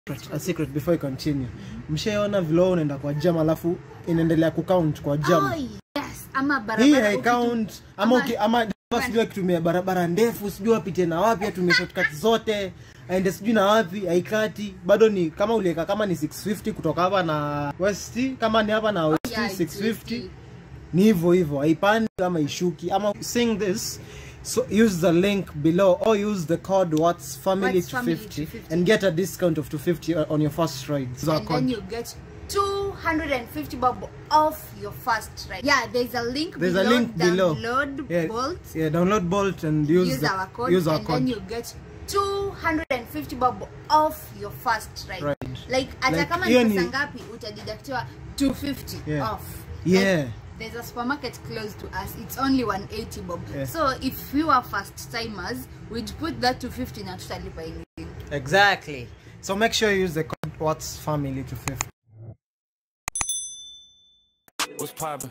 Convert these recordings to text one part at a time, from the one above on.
a secret before I continue. Mshaona vile wewe unaenda kwa jam alafu inaendelea kucount kwa jam. Oh, yes. Ama barabara Hii ukitu- haicount ama uki, ama ama sijui akitumia barabara ndefu sijui apite na wapi atumie shortcut zote aende sijui na wapi haikati bado ni kama uliweka kama ni 650 kutoka hapa na west kama ni hapa na west Yeah, 650 ni hivyo hivyo haipandi ama ishuki ama saying this so use the link below or use the code what's family What's to family 50 250. and get a discount of 250 on your first ride so and then you get 250 bob off your first ride. Yeah, there's a link There's below. a link below. Download yeah, Bolt. yeah download bolt and use, Use, the, our code, use our and code then you get 250 bob off your first ride. Right. Like hata Like, kama hiyo ni ni- pesa ngapi utadidactiwa 250 Yeah. off. Yeah. Like, there's a supermarket close to us. It's only 180 bob. Yeah. So if we were first timers, we'd put that 250 na tutalipa anything. Exactly. So make sure you use the code What's Family to 50. What's poppin'?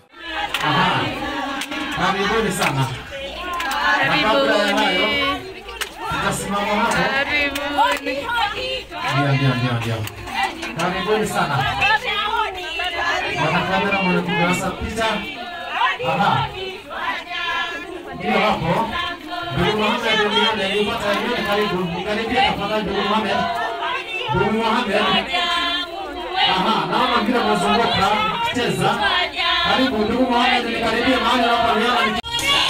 Karibuni sana. Na kabla ya hayo, tutasimama hapo. Ndio, ndio, ndio, ndio. Karibuni sana. Wanakamera mnakupiga picha. Aha. Ndio hapo. Ndugu Mohamed Duniani, nipata yule karibu. Karibia tafadhali ndugu Mohamed. Ndugu Mohamed. Aha, naona vile mnazunguka cheza. Karibu ndugu Mohamed, nikaribie mahali hapa niona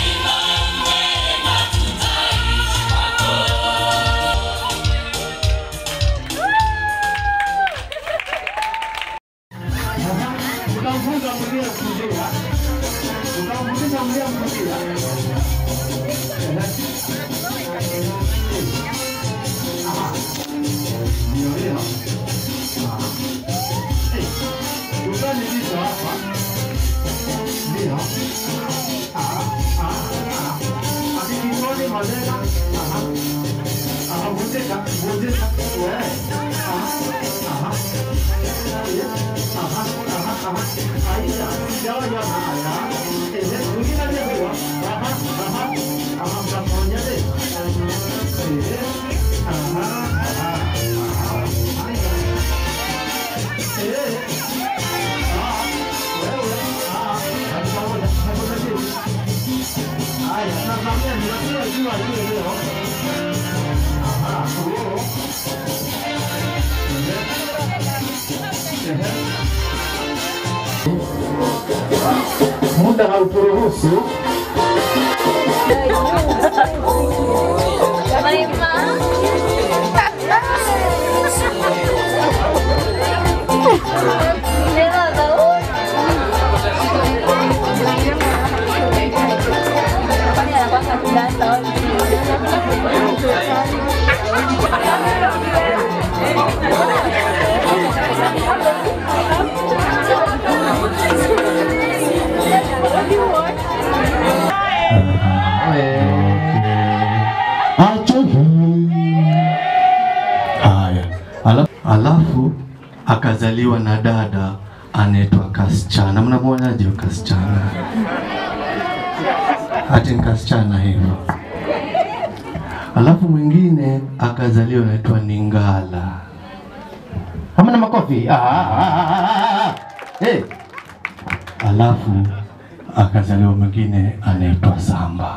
Utamfunza mwenyewe kulia. Utamfundisha mwenyewe kulia. Aha. Ndio hiyo. Ah. Eh, Dukani lipo hapa. Ndio. Ah, ah, ah. Akikoni madera. Aha. Aha, vunjika, vunjika. We. Aha. Aha. Aha, aha, aha. Aisha, jawa ya haya. Eh, mwingine aliyepewa. Aha, aha. Aha, mtaponya de. Eh, aha, aha, aha. Aya. Eh, ah, wewe, ah, hatupamoja, hatupa chini. Aya, nakwambia ninajua jua hili leo. Aha, oh. Eh. Eh. muda hauturuhusu Acho haya, alafu, alafu akazaliwa na dada anaitwa Kasichana. Mnamwonaje huyo Kasichana? Ati ni Kasichana hivyo. Alafu mwingine akazaliwa anaitwa Ningala. Hamna makofi. Ah, ah, ah, ah, ah. Hey. Alafu akazaliwa mwingine anaitwa Samba.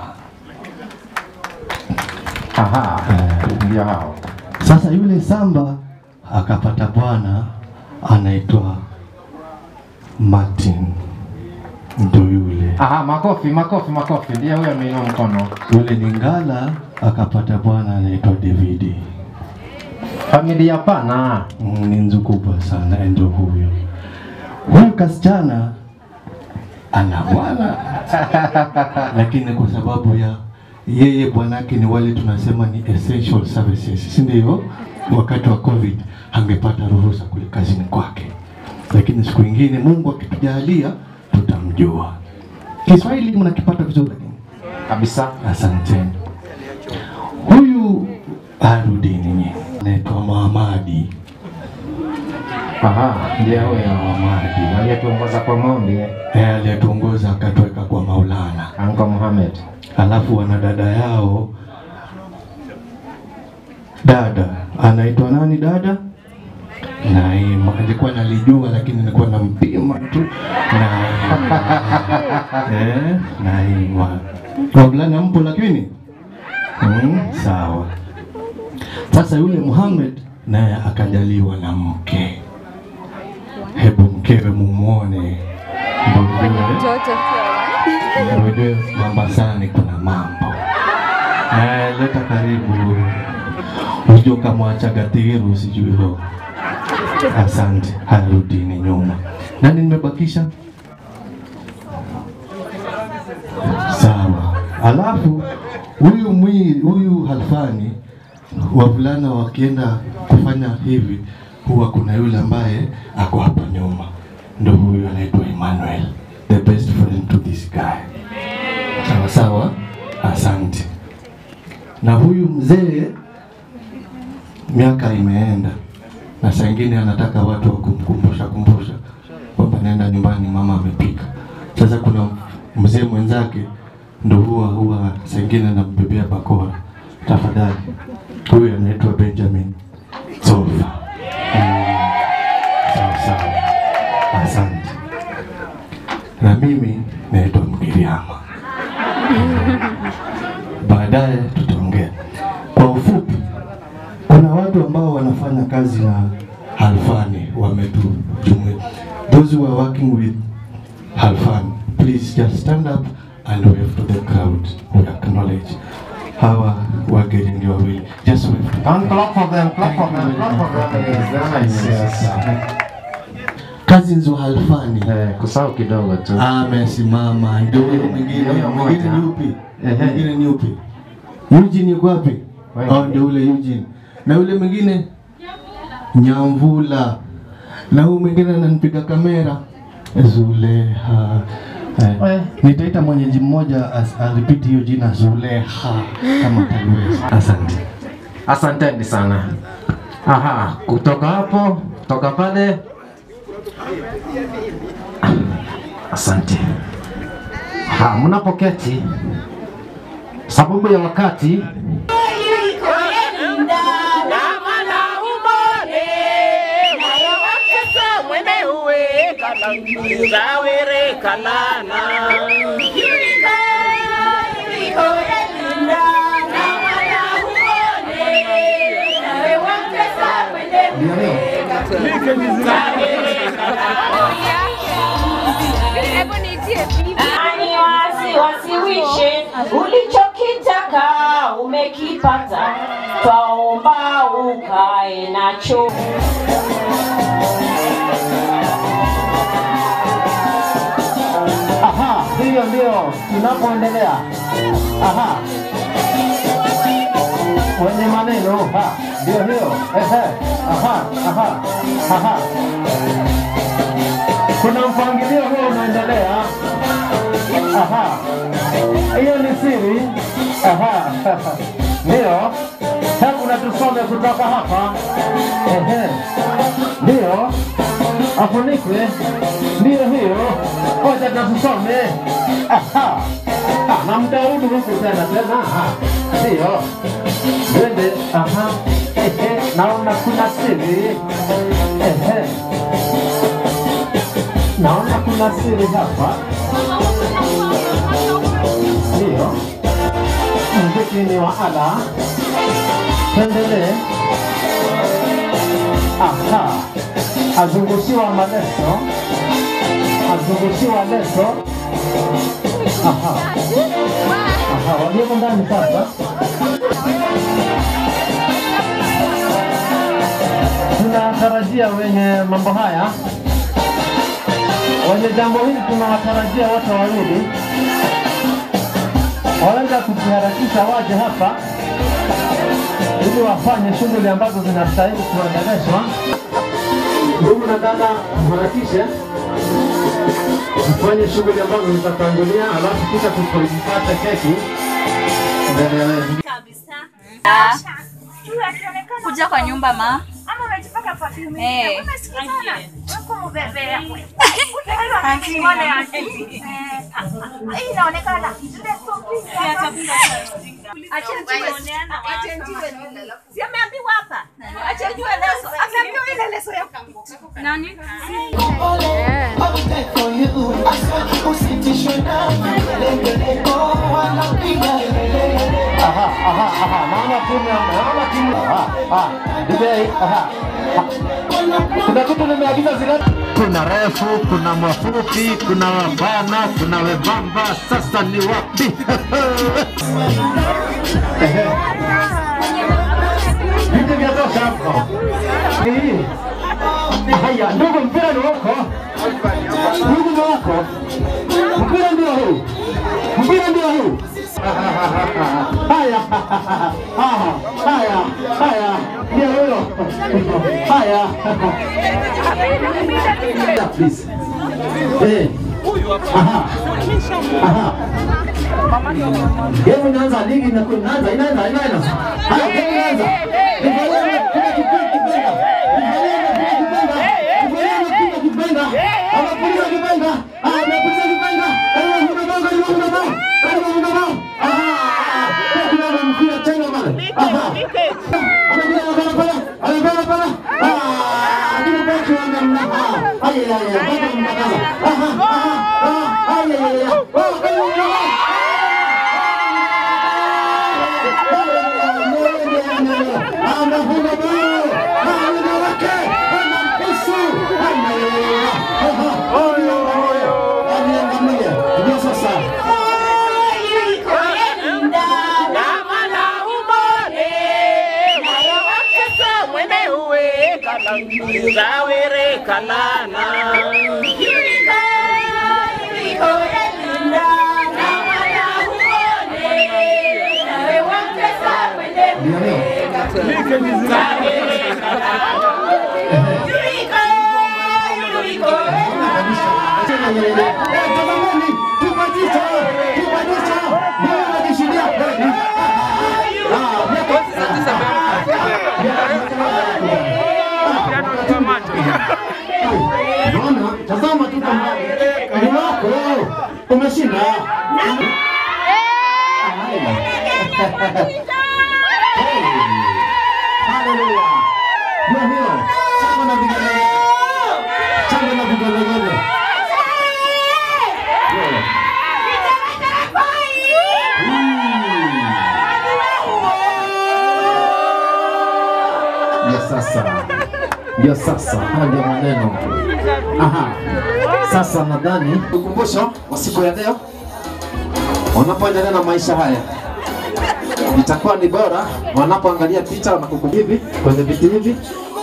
Aha, ndio hao. Sasa yule Samba akapata bwana anaitwa Martin, ndo yule. Aha, makofi, makofi, makofi. Ndiye huyo ameinua mkono. Yule Ningala akapata bwana anaitwa Davidi. Familia pana. Mm, ni nzu kubwa sana, ndo huyo. Huyu kasichana ana bwana lakini kwa sababu ya yeye bwanake ni wale tunasema ni essential services, si ndio? Wakati wa COVID angepata ruhusa kule kazini kwake, lakini siku ingine Mungu akitujalia tutamjua. Kiswahili mnakipata vizuri kabisa. Asanteni. Huyu arudini anaitwa Muhamadi. Aha, ndiye huyo Muhamadi aliyetuongoza kwa maombi. Eh, aliyetuongoza akatuweka kwa Maulana. Anko Muhammad. Alafu wana dada yao dada anaitwa nani dada? Naima. Nilikuwa nalijua lakini nilikuwa nampima tu. Naima. eh, Naima. Wavulana mpo lakini? Mm, sawa. Sasa yule Muhammad naye akajaliwa na mke. Hebu mkewe mumwone. Ndio ujue- ndio ujue Mombasani kuna mambo. Eh, leta karibu. Ujue ukamwacha Gatiru sijui ho. Asante, harudini nyuma. Nani nimebakisha? Sawa. Alafu huyu mwili huyu Halfani, wavulana wakienda kufanya hivi, huwa kuna yule ambaye ako hapa nyuma, ndo huyu anaitwa Emmanuel, the best friend to this guy. Sawa sawa, asante. Na huyu mzee miaka imeenda, na saa ingine anataka watu wa kumkumbusha kumbusha kwamba nenda nyumbani, mama amepika. Sasa kuna mzee mwenzake ndo huwa huwa saa ingine anambebea bakora, tafadhali. Huyu anaitwa Benjamin Zofa. Mm, sawa sawa, asante. Na mimi naitwa Mgiriama. Baadaye tutaongea kwa ufupi. Kuna watu ambao wanafanya kazi na Halfani wametujumuia. Those who are working with Halfani, please just stand up and wave to the crowd. We acknowledge hawa wageni ndio wawili. Just wave to And clap for them, clap for them, clap for them. Yes, very nice. Yes. Cousins wa Halfani. Eh, kusahau kidogo tu. amesimama ndio huyo mwingine Huyo mwingine mmoja. ni upi Ehe. mwingine ni upi Eugene yuko wapi Wewe. oh ndio ule Eugene na yule mwingine Nyamvula na huyu mwingine ananipiga kamera Zuleha eh, nitaita mwenyeji mmoja as- aripiti hiyo jina Zuleha kama taliweza asante Asanteni sana. Aha, kutoka hapo, kutoka pale. Asante. Ha, mnapoketi sababu ya wakati Hebu niitie bibi. Ani wasi wasiwishe ulichokitaka umekipata, twaomba ukae nacho. Aha, hiyo ndio tunapoendelea. Aha, wenye maneno ha, ndio hiyo. Ehe, aha, aha, aha. Kuna mpangilio huo unaendelea. Aha, hiyo ni siri. Aha, ndio. Hebu na tusome kutoka hapa. Ehe, ndio afunikwe. Ndio hiyo. Ngoja tusome. Aha. Ah, na mtarudi huku tena tena. Aha. Ndio. Twende. Aha. Ehe, naona kuna siri. Ehe. Naona kuna siri hapa. Ndio. Mziki ni wa ala. Tuendelee. Aha. Azungushiwa maleso. Azungushiwa leso. Aha. Aha, walioko ndani sasa. Tunatarajia wenye mambo haya, wenye jambo hili tunawatarajia wote wawili waweza kujiharakisha waje hapa ili wafanye shughuli ambazo zinastahili kuendeleshwa. Ndugu na dada, mharakishe tufanye shughuli ambazo zitatangulia, alafu kisha tupate keki endelelee. kuja kwa nyumba ma Ama unajipaka perfume. Eh. Umesikia sana? Wako mubebea. Anti wale anti. Eh, Hii inaonekana. Zile sofi. Acha niwe. Acha niwe. Si ameambiwa hapa. Acha niwe leso. Unajua ile leso ya Nani? Aha, aha, aha. Naona timu ya naona timu. Aha, aha. DJ, aha. Kuna kitu nimeagiza zile. Kuna refu, kuna mafupi, kuna wabana, kuna webamba. Sasa ni wapi? Vitu vya tosha hapo. Hii. Haya, ndugu, mpira ni wako. Ndugu ni wako. Mpira ndio huu. Mpira ndio huu. Haya, haya, haya, haya, ndio huyo. Haya. Please. Eh. Aha. Aha. Hebu inaanza ligi na inaanza inaanza inaanza. Haya, hebu inaanza. Nivalie kile kipenga kipenga. Nivalie kile kipenga. Nivalie kile kipenga. Anapuliza kipenga. Ah, anapuliza kipenga. Karibu kuna bao, karibu kuna bao. Karibu kuna bao. Ah, kuna mpira tena bale. Aha. Anakuja anakuja pale. Anakuja pale. Ah, ndio baki wa namna. Ah, ay ay ay, baki mtakaza. Aha, aha, ah, ay ay ay. Oh, karibu kuna bao. Anafunga bao. Ah, wanawake. Wanampisu. Aniangalia. Ndio sasa. Ndio leo. Tazameni, tupandisha, tupandisha, Mungu anakishiria. Ah, Naona, tazama tu kama ni wako umeshinda. Haleluya. Ndio hiyo. Chama na vigelegele. Chama na vigelegele. Ndio. Ndio sasa, ndio sasa, haya ndio maneno. Aha, sasa nadhani ukumbusho wa siku ya leo, wanapoendelea na maisha haya itakuwa ni bora wanapoangalia picha wanakukumbuka hivi kwenye viti hivi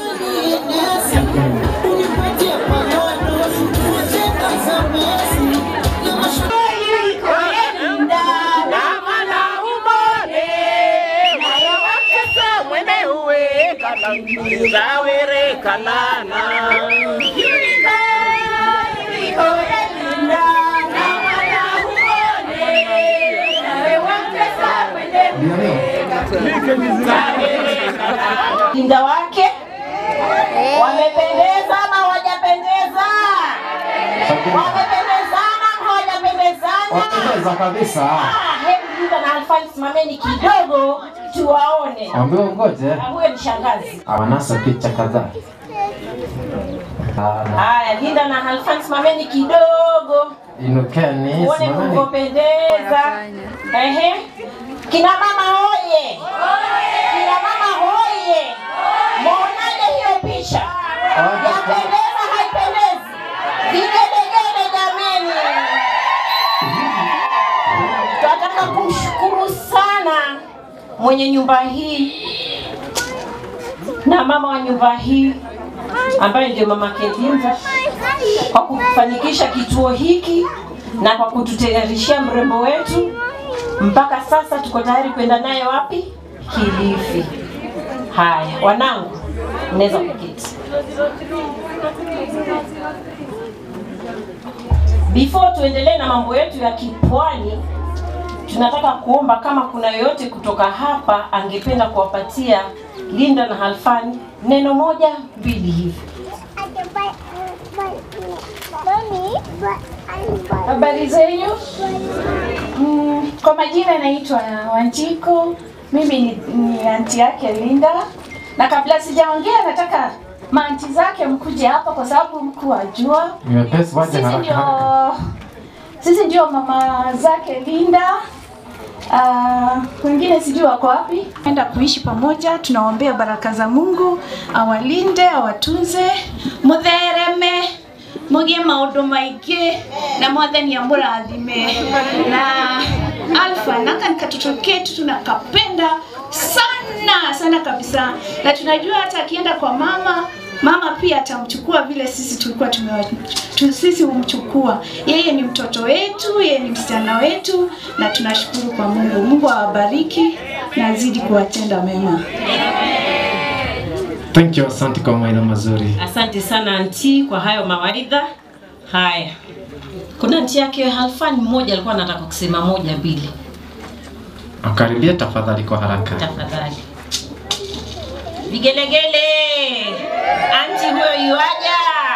ndio leo. Linda wake wamependeza ama hawajapendeza? Wamependezana ama hawajapendezana? Wapendeza kabisa. Ah, Hebu Linda na Alfani simameni kidogo tuwaone. Ambiwa ngoje Ah, Huyo ni shangazi. awanasa picha kadhaa. Ah, Haya, Linda na Alfani simameni kidogo Inukeni, tuone simameni. mlivyopendeza. Ehe, kina mama hoye! Kina mama hoye! Muonaje hiyo picha? Yapendeza haipendezi? Vigelegele jameni! Tunataka kumshukuru sana mwenye nyumba hii na mama wa nyumba hii ambaye ndio mama Kelinda kwa kufanikisha kituo hiki na kwa kututayarishia mrembo wetu. Mpaka sasa tuko tayari kwenda naye wapi? Kilifi. Haya, wanangu, mnaweza kuketi. Before tuendelee na mambo yetu ya kipwani, tunataka kuomba kama kuna yoyote kutoka hapa angependa kuwapatia Linda na Halfani neno moja mbili hivi. Habari zenyu? Mm, kwa majina naitwa Wanjiko. Mimi ni, ni anti yake Linda, na kabla sijaongea nataka maanti zake mkuje hapa kwa sababu mkuwajua. Nyepesi waje Sisi haraka ndio haraka. sisi ndio mama zake Linda. Uh, wengine sijui wako wapi. Enda kuishi pamoja, tunawaombea baraka za Mungu awalinde, awatunze, muthereme mugie maundu maingi na mwathani amurathime na Alfa naka ni katoto ketu tunakapenda sana sana kabisa, na tunajua hata akienda kwa mama mama pia atamchukua vile sisi tulikuwa tumewa tu, sisi humchukua. Yeye ni mtoto wetu, yeye ni msichana wetu, na tunashukuru kwa Mungu. Mungu awabariki na azidi kuwatenda mema. Thank you, asante kwa mawaidha mazuri. Asante sana anti kwa hayo mawaidha. Haya, kuna anti yake Halfan mmoja alikuwa anataka kusema moja mbili, Akaribia tafadhali kwa haraka. tafadhali. Vigelegele, anti huyo yuaja.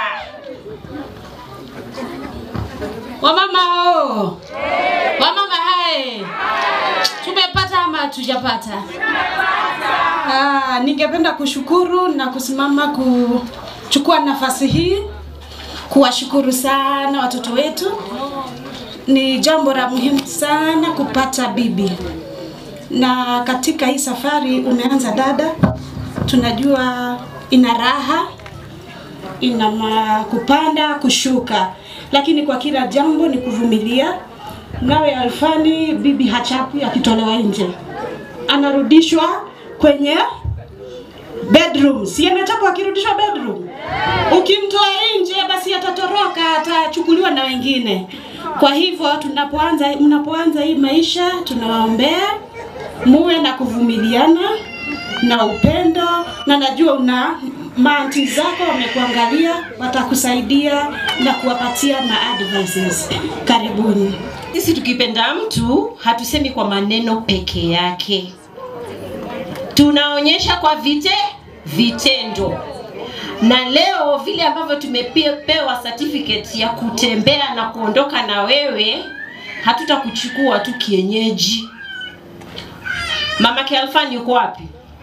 Wamama o, wamama hai, tumepata ama hatujapata? Ah, ningependa kushukuru na kusimama kuchukua nafasi hii kuwashukuru sana watoto wetu. Ni jambo la muhimu sana kupata bibi, na katika hii safari umeanza dada, tunajua ina raha ina ma- kupanda kushuka, lakini kwa kila jambo ni kuvumilia. Nawe Alfani, bibi hachapi akitolewa nje, anarudishwa kwenye bedroom, si anachapwa akirudishwa bedroom. Ukimtoa nje, basi atatoroka, atachukuliwa na wengine. Kwa hivyo tunapoanza, mnapoanza hii maisha, tunawaombea muwe na kuvumiliana na upendo, na najua una maanti zako wamekuangalia, watakusaidia na kuwapatia ma advices. Karibuni. Sisi tukipenda mtu hatusemi kwa maneno peke yake, tunaonyesha kwa vite vitendo. Na leo vile ambavyo tumepewa certificate ya kutembea na kuondoka na wewe, hatutakuchukua tu kienyeji. Mama Alfani yuko wapi?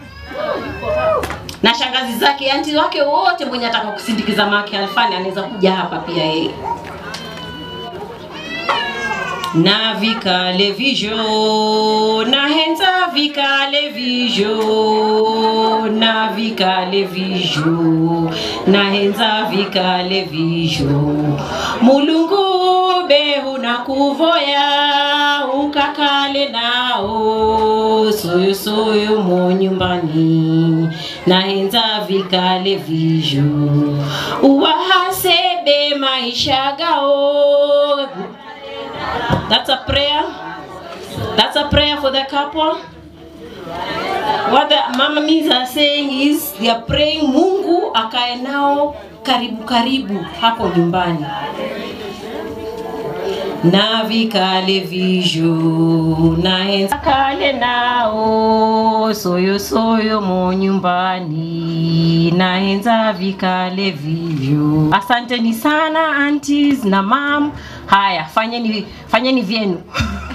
Na shangazi zake, anti wake wote, mwenye ataka kusindikiza mama Alfani anaweza kuja hapa pia yeye. na vikale vijo na henza vikale vijo na vikale vijo na henza vikale vijo mulungu behu na kuvoya ukakale nao soyo soyo mo nyumbani na henza vikale vijo uwahasebe maisha gao That's a prayer. That's a prayer for the couple. What the mama means are saying is they are praying Mungu akae nao karibu karibu hapo nyumbani. Na vikale vijo na enza kale nao soyo soyo mo nyumbani na enza vikale vijo. Asanteni sana aunties na mam. Haya, fanyeni fanyeni vyenu.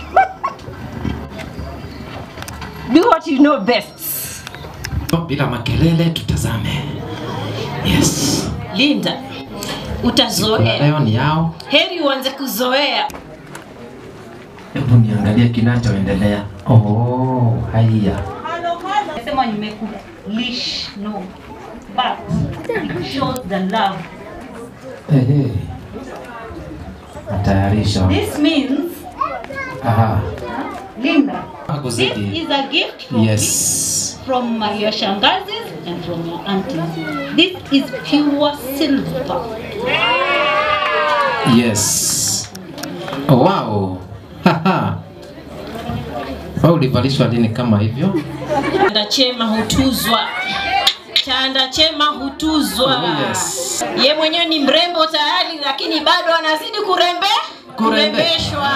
Do what you know best. Bila makelele tutazame. Yes. Linda, utazoea. Leo ni yao. Heri uanze kuzoea. Hebu niangalie kinachoendelea. Oh, haya. Sema nimekulish no but it shows the love. Ehe. Natayarisha. This means Aha. Linda. This Hakuzidi. is a gift from Yes. from uh, your shangazis and from your aunties. This is pure silver. Yes. Oh, wow. Haha. Wewe ulivalishwa lini kama hivyo? Chanda chema hutuzwa. Chanda chema hutuzwa. Oh, yes. Ye mwenyewe ni mrembo tayari, lakini bado anazidi kurembe Kurembe. kurembeshwa.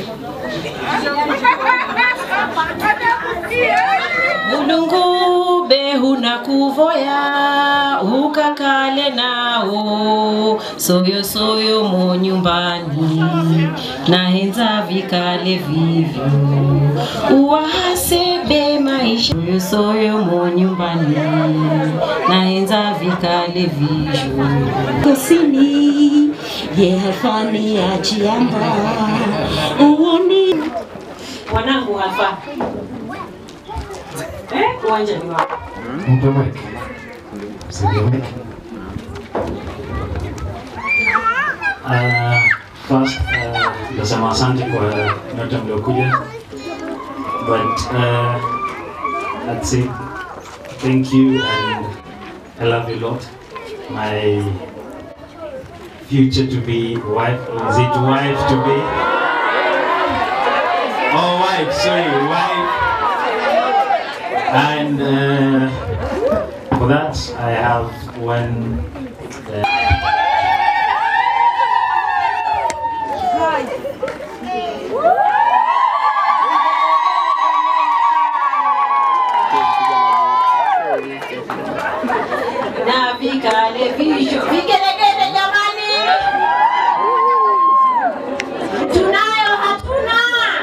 Mulungu behu na kuvoya ukakale nao soyo soyo mo nyumbani nahenza vikale vivyo uwahasebe maisha soyo soyo mo nyumbani nahenza vikale vivyo kusini yehafani ajiamba uoni wanangu hapa eh, uwanja ni wako Mtoweke. Msigeweke. Uh, first uh, nasema asante kwa nyote mliokuja but uh, I'd say thank you and I love you a lot my future to be wife is it wife to be oh wife sorry wife and uh, for that I have one uh, na vikale visho vigelegele jamani tunayo hatuna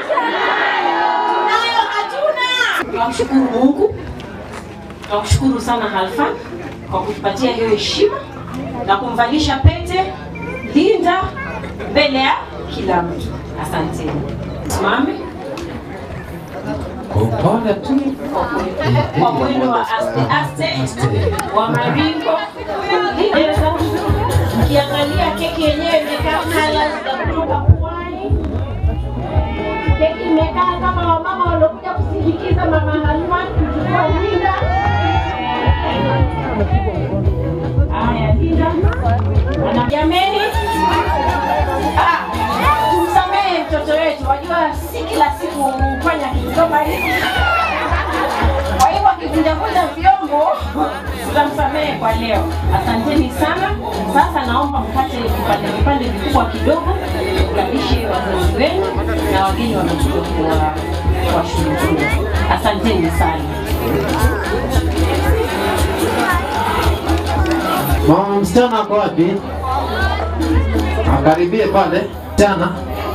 tunayo hatuna tunamshukuru mungu tunamshukuru sana halfan kwa kutupatia hiyo heshima na kumvalisha pete linda mbele ya kila mtu asanteni simame Kwa upole tu. kwa mwendo wa aste aste wa maringo Lideza, ukiangalia keki yenyewe imekaa colors za kutoka pwani. Keki imekaa kama wamama waliokuja kusindikiza mama Halima kuchukua Linda. Haya, Linda ana jameni, Ah, tumsamehe mtoto wetu, wajua si kila siku hufanya kitu kama hiki. Kwa hivyo akivunjavunja vyombo tutamsamehe kwa leo. Asanteni sana. Sasa naomba mkate vipande vipande vikubwa kidogo, mkalishe wazazi wenu na wageni wamekuja kuwa kuwashukuru. Asanteni sana. Mama msichana ako wapi? Akaribie pale tena.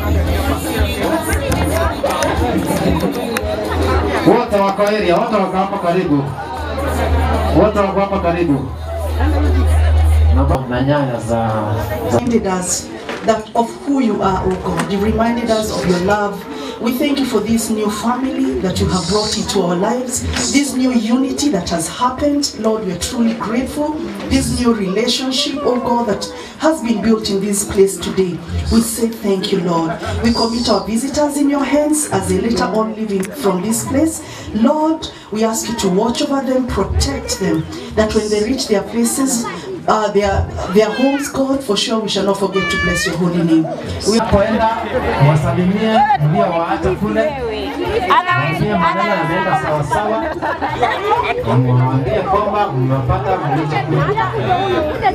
Wote wako area, wote wako hapa karibu. Wote wako hapa karibu. Na- Na nyaya za, za reminded us that of who you are, oh God. You reminded us of your love. We thank you for this new family that you have brought into our lives, this new unity that has happened. Lord, we are truly grateful. This new relationship, oh God, that has been built in this place today. We say thank you, Lord. We commit our visitors in your hands as they later on leaving from this place. Lord, we ask you to watch over them, protect them, that when they reach their places, uh, their their homes, God, for sure we shall not forget to bless your holy name. We Poenda wasalimie mliowaacha kule, waambie maneno yameenda sawasawa, mwambie kwamba mmepata mlichokuja.